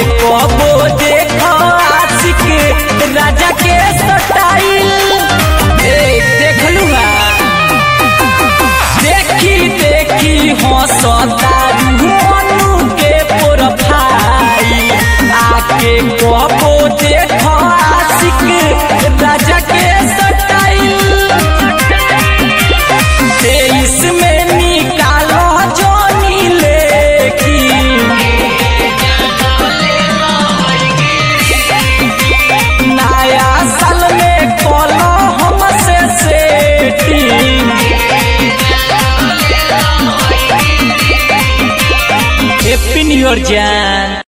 कबो देखो आशिक राजा के स्टाइल ए देखलू देखी देखी हंसता मनु के प्रोफाइल आके कबो देखो आशिक राजा के स्टाइल तेईस में निकालो जोनी लेकी नया साल में खोलो हमसे सेटिंग हैप्पी न्यू ईयर जान